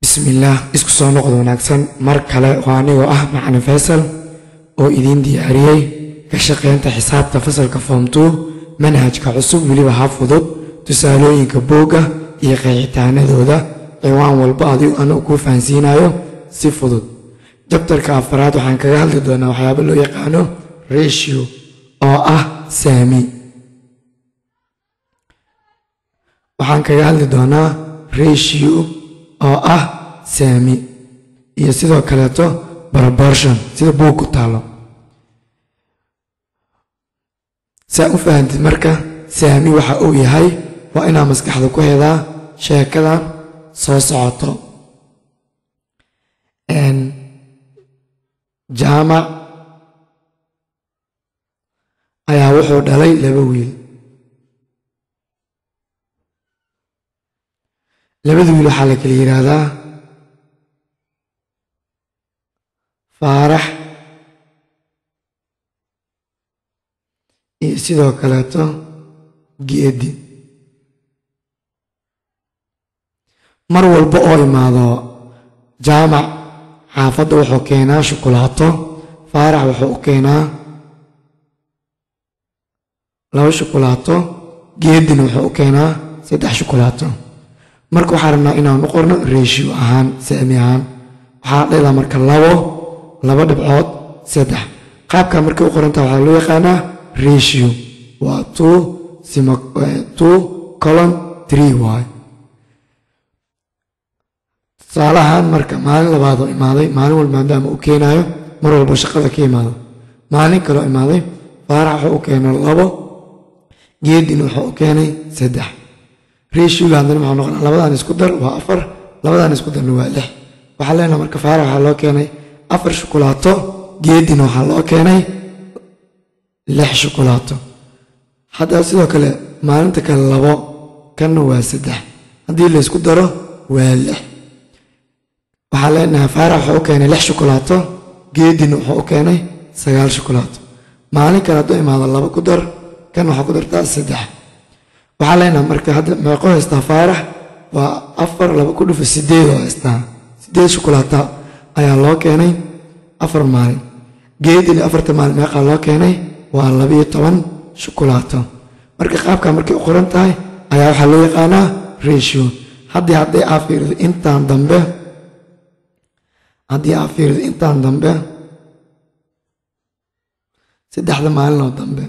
bismillaah isku soo noqod wanaagsan mar kale oo anigoo ah macalin faysal oo idiin diyaariyey ka shaqaynta xisaabta fasalka form two manhajka cusub weliba ha fudud tusaalooyinka boogga iyo qeexitaanadooda ciwaan walba adigu anagu kuu fahansiinayo si fudud jabtarka afaraad waxaan kaga hadli doonaa waxyaaba loo yaqaano ratio oo ah saami waxaan kaga hadli doonaa ratio oo ah saami iyo sidoo kaleeto proportion sida buug ku taalo saa u fahantid marka saami waxa uu yahay waa inaa maskaxda ku hedaa sheekadan soo socoto jaamac ayaa wuxuu dhalay laba wiil labada wiil waxaa la kala yidhaahdaa faarax iyo sidoo kaleeto geedi mar walba oo imaado jaamac xaafadda wuxuu keenaa shukulaato faarax wuxuu u keenaa laba shukulaato geedina wuxuu u keenaa saddex shukulaato marka waxaan rabnaa inaan u qorno ratio ahaan saami ahaan waxaa dhela marka labo laba dhibcood saddex qaabka markay u qorantaha waxaa loo yaqaanaa ratio waa two sima two colon three waay tusaalahaan marka maalin labaadoo imaaday maalin walba maadaama uu keenaayo mar walba shaqada ka imaado maalin kaloo imaaday faarax wuxuu u keenay labo geedin wuxuu u keenay saddex ratioga haddana maxuu noqonaa labadan isku dar waa afar labadan isku darna waa lix waxaa leenaha marka faarax waxaa loo keenay afar shukulaato geedina waxaa loo keenay lix shukulaato hadda sidoo kale maalinta kale labo kanna waa saddex haddii laysku daro waa lix waxaa leenahay faarax wuxuu u keenay lix shukulaato geedina wuxuu u keenay sagaal shukulaato maalin kale hadduu imaado laba ku dar kan waxaa ku dartaa saddex waxaa leenaha marka hadda meeqo haystaa faarax waa afar laba ku dhufa sideed oo haystaa sideed shukulaata ayaa loo keenay afar maalin geedina afarta maalin meeqaa loo keenay waa labiyo toban shukulaato marka qaabka markay u qoran tahay ayaa waxaa loo yaqaanaa ratio haddii hadday aa fiirido intaan dambe haddii aa fiirido intaan dambe saddexda maalinoo dambe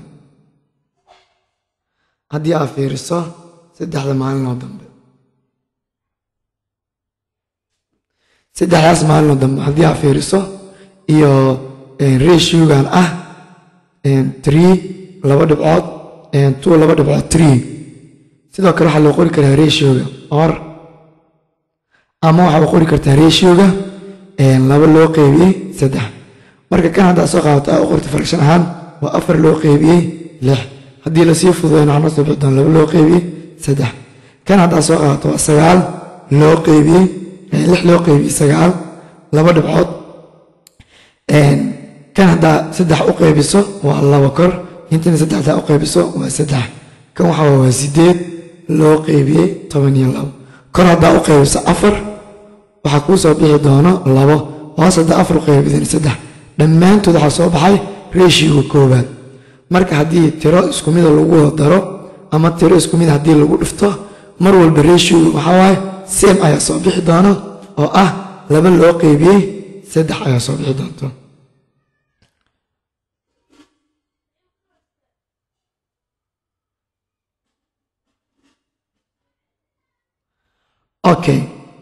haddii aa fiiriso saddexda maalinoo dambe saddexdaas maalinoo dambe haddii aa fiiriso iyo ratiogan ah tree laba dhibcood two laba dhibcood tree sidoo kale waxaa loo qori karaa ratioga or ama waxaa u qori kartaa ratioga laba loo qeybiyey saddex marka kan haddaa soo qaadato aa u qorta fraction ahaan waa afar loo qeybiyey lix haddii lasii fududayna waxaa noo soo bixi doona laba loo qeybiyey saddex kan haddaa soo qaadato waa sagaal loo qeybiyey lix loo qeybiyey sagaal laba dhibcood kan haddaa saddex u qeybiso waa laba kor intana saddexdaa u qeybiso waa saddex kan waxaa waa sideed loo qeybiyey toban iyo labo kor haddaa u qeybiso afar waxaa kuu soo bixi doono labo hoos haddaa afar u qeybidin saddex dhammaantood waxaa soo baxay ratioga koowaad marka haddii tiro isku mida lagu wada daro ama tiro isku mid haddii lagu dhifto mar walba ratioga waxaa waaye sem ayaa soo bixi doono oo ah laba loo qeybiyey saddex ayaa soo bixi doonto okay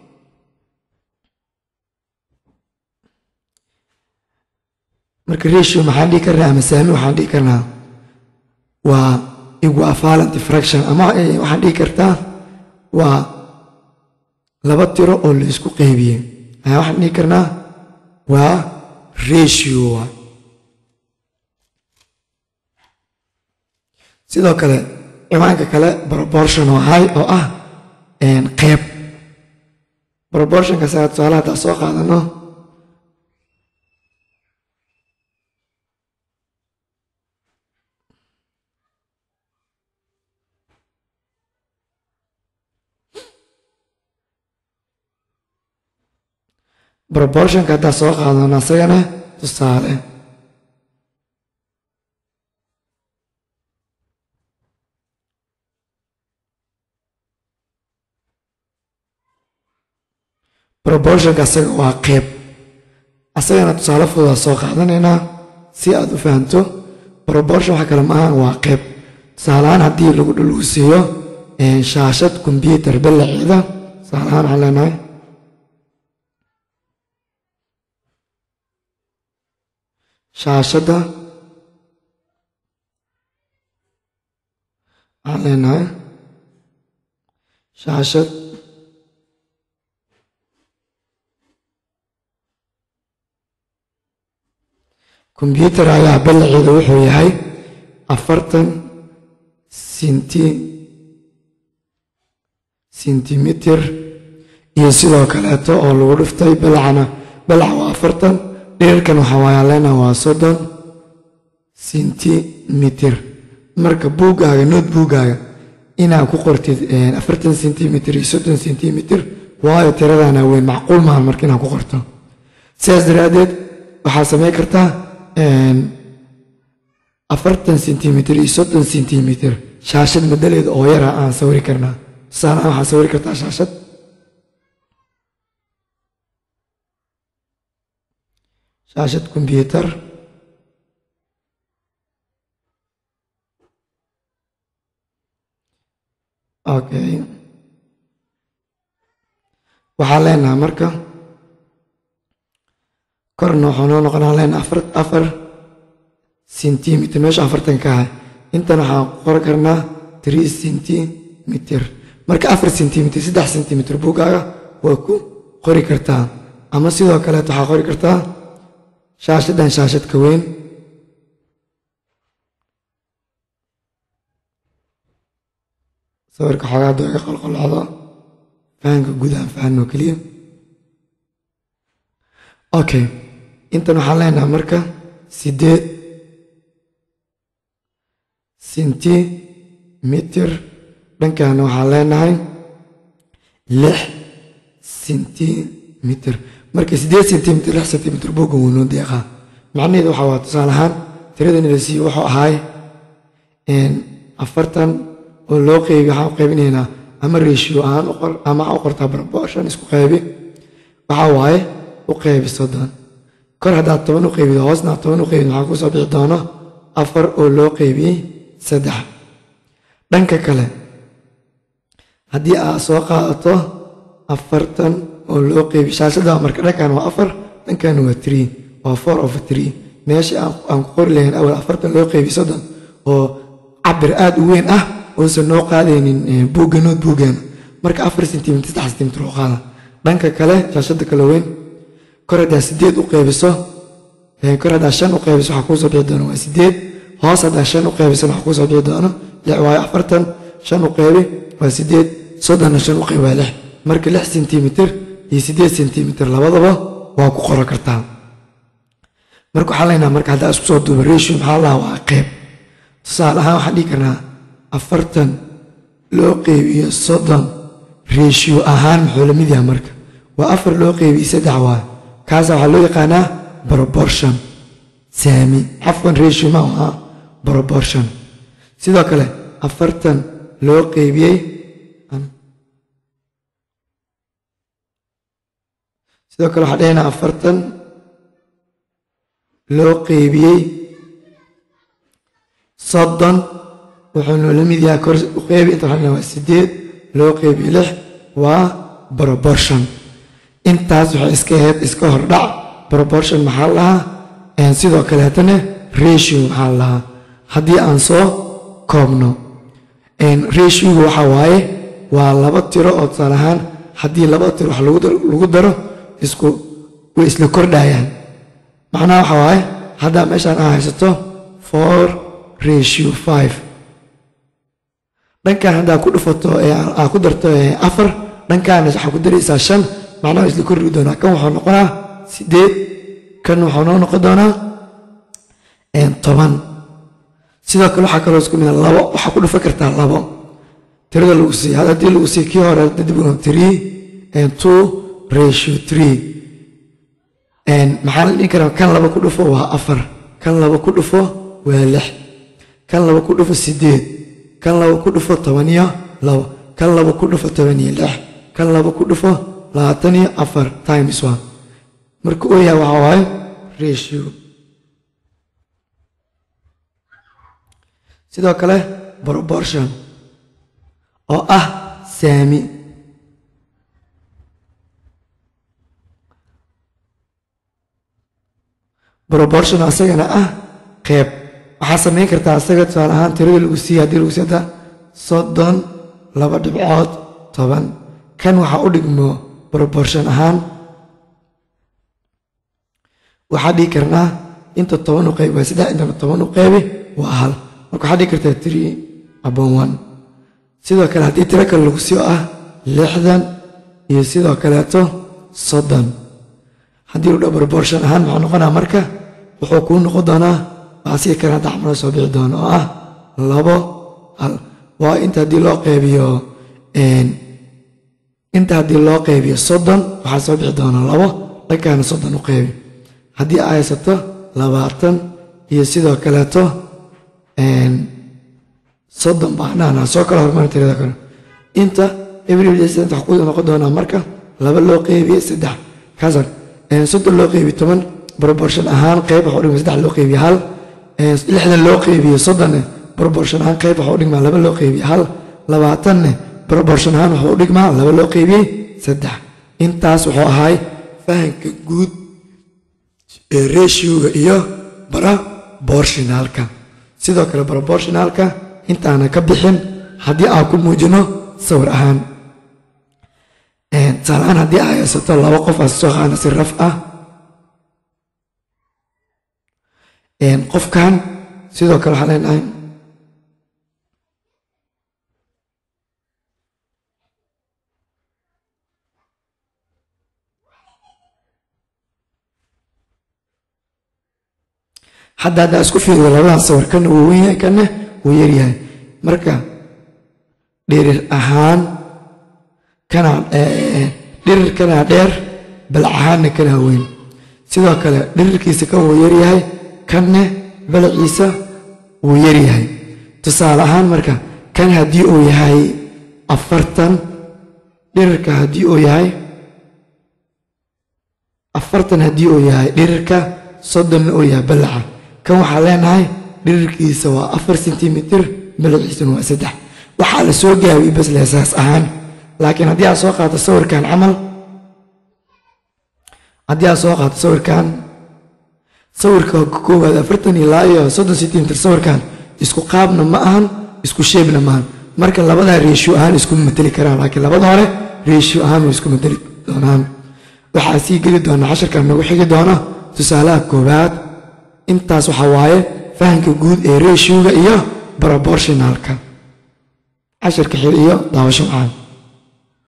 marka ratio maxaan dhihi karnaa ama saami waxaan dhihi karnaa waa equivalent fraction ama waxaan dhihi kartaa waa laba tiro oo la isku qeybiyey ayaa waxaan dhihi karnaa waa ratio waa sidoo kale ciwaanka kale proportion oo hay oo ah qeyb proportionka saa tusaale haddaa soo qaadano proportionka haddaa soo qaadano asagana tusaale proportionka asaga waa qeyb asagana tusaale fududaa soo qaadanaynaa si aad u fahanto proportion waxa kale maaha waa qeyb tusaaleahaan haddii lagu lagu siiyo shaashad kombyuutar ballaceeda tusaaleahaan waxaan leenahay shaashadda waxaan leenahay shaashad kombyuutar ayaa ballaceeda wuxuu yahay afartan sinti sentimitir iyo sidoo kaleeto oo lagu dhiftay balacana balaca waa afartan dhirarkan waxaa waaya leena waa soddon sentimitir marka buuggaaga nood buuggaaga inaad ku qortid afartan sentimitir iyo soddon sentimitir waayo tiradana weyn macquul maaha marka inaad ku qorto sidaas daraaddeed waxaad samayn kartaa afartan sentimitir iyo soddon sentimitir shaashad madaleeda oo yara aan sawiri karnaa tusaalehaan waxaad sawiri kartaa shaashad shaashad kombyuutar okay waxaa leenaha marka korna waxaa noo noqonaa leenaha afar afar sentimitir meesha afartan ka ah intan waxaan qori karnaa three sentimitir marka afar sentimitir saddex sentimitir buuggaaga waa ku qori kartaa ama sidoo kaleet waxaa qori kartaa shaashaddan shaashad ka weyn sawirka xoogaa doo iga qolqolocdo fahanka guud aan fahanno keliya okay intan waxaan leenaha marka sideed sentimitir dhankaana waxaan leenahay lix sentimitir marka siddeed sentimitir lix sentimitir buugga wuu noo deeqaa macnaheedu waxaa waa tusaale ahaan tiradan la siiyo wuxuu ahaay afartan oo loo qeybi waxaan u qaybinaynaa ama ratio ahaan u qor ama waxaa u qortaa proportion isku qaybi waxaa waaye u qaybi soddon kor haddaad toban u qaybido hoosna aad toban u qaybid waxaa kusoo bixi doono afar oo loo qaybiyey saddex dhanka kale haddii aad soo qaadato afartan oo loo qeybiy shaashada marka dhankan waa afar dhankan waa tree waa four of tree meesha aan ku qori lahayn awal afartan loo qeybiy soddon oo cabir aada u weyn ah uusan noo qaadaynin buugga nood buuggeena marka afar sentimitir saddex sentimitir oo qaada dhanka kale shaashada kale weyn kor haddaa sideed u qeybiso kor haddaa shan u qeybiso waxaa kuusoo bixi doona waa sideed hoos haddaa shan u qeybisan waxaa kuusoo bixi doono lix waayo afartan shan u qeybi waa sideed soddonna shan u qeybi waa lix marka lix sentimitir iyo sideed sentimitir labadaba waa ku qoran kartaa marka waxaa leynaa marka haddaa isku soo duuba ratio maxaa lahaa waa qeyb tusaale ahaan waxaan dhihi karnaa afartan loo qeybiyo soddon ratio ahaan muxuu la mid yahay marka waa afar loo qeybiyo saddex waayo kaasa waxaa loo yaqaanaa proportion saami cafwan ratio ma aha proportion sidoo kale afartan loo qeybiyey sidoo kale waxaa dhahaynaa afartan loo qeybiyey soddon wuxuu noola mid yahay kor u qeybi inta waxaa waa sideed loo qeybiyo lix waa proportion intaas waxay iska ahayd iska hordhac proportion maxaa lahaa sidoo kaleetana ratio maxaa lahaa haddii aan soo koobno ratioga waxaa waaye waa laba tiro oo tusaale ahaan haddii laba tiro wax lagu daro isku way isla kordhayaan macnaha waxaa waaye haddaa meeshaan aa haysato four ratio five dhankan haddaa ku dhufato aa ku darto afar dhankaana waxaa ku daraysaa shan macnaha isla kordhigi doonaa kan wuxuu noqonaa sideed kan wuxuu noo noqon doonaa toban sidoo kale waxaa kaloo isku mida labo waxaa ku dhufan kartaa labo tirada lagu siiy haddii lagu siiy kii hore dadibno three two ratio three maxaa la dhihi karaa kan laba ku dhufo waa afar kan laba ku dhufo waa lix kan laba ku dhufo sideed kan laba ku dhufo toban iyo labo kan laba ku dhufo toban iyo lix kan laba ku dhufo labaatan iyo afar times one marka uu yahay waxaa waaye ratio sidoo kale proportion oo ah saami proportion asagana ah qeyb waxaa samayn kartaa asaga tusaale ahaan tirada lagu siiya haddii lagu siiy hadda soddon laba dhibcood toban kan waxaa u dhigmo proportion ahaan waxaa dhigi karnaa inta toban u qayb waa saddex intana toban u qaybi waa hal marka waxaa dhigi kartaa three abon one sidoo kale haddii tiro kale lagu siiyo ah lixdan iyo sidoo kaleeto soddon haddii lu dha proportion ahaan maxuu noqonaa marka wuxuu kuu noqon doonaa waxaa sii kale hadda xamalo soo bixi doono oo ah labo hal waa inta haddii loo qaybiyo inta haddii loo qaybiyo soddon waxaa soo bixi doona labo dhankaana soddon u qaybi haddii ay haysato labaatan iyo sidoo kaleeto soddon baanaana soo kala hormarin tirada kale inta everyday ku noqon doonaa marka laba loo qeybiye saddex kaasan soddon loo qeybiye toban proportion ahaan qeyb waxa udhigma saddex loo qeybiye hal lixdan loo qeybiye soddonne proportion ahaan qeyb waxa udhigmaa laba loo qeybiye hal labaatanne proportion ahaan waxa udhigmaa laba loo qeybiyey saddex intaas wuxuu ahaay fahanka guud ee ratioga iyo proportionalka sidoo kale proportionalka intaana ka bixin haddii aan ku muujino sawir ahaan tusaalahaan haddii ay haysato laba qof aad soo qaana si raf ah qofkan sidoo kale waxaan leenahay hadda haddaa isku fiiriyo labadan sawir kana wuu wen yahay kana wuu yaryahay marka dhirir ahaan kana dhirir kana dheer balac ahaanna kana weyn sidoo kale dhirirkiisa kan wuu yaryahay kanne balaciisa wuu yaryahay tusaale ahaan marka kan haddii uu yahay afartan dhirirka haddii uu yahay afartan haddii uu yahay dhirirka soddonna uu yahay balaca kan waxaa leenahay dhirirkiisa waa afar sentimitir balaciisuna waa saddex waxaa la soo gaabiyey bas leesaas ahaan laakiin haddii aad soo qaato sawirkan camal haddii aad soo qaato sawirkan sawirka koowaad afartan ilaa iyo soddon sentimitir sawirkan isku qaabna ma ahan isku sheebna maahan marka labadaa reeshiyo ahaan iskuma mateli karaan laakiin labada hore reeshiyo ahaan way isku mateli doonaan waxaa sii geli doona casharkan nagu xigi doona tusaalaha koowaad intaas waxaa waaye fahamka guud ee reeshiyoga iyo proportionalka casharka xil iyo daawasho macaan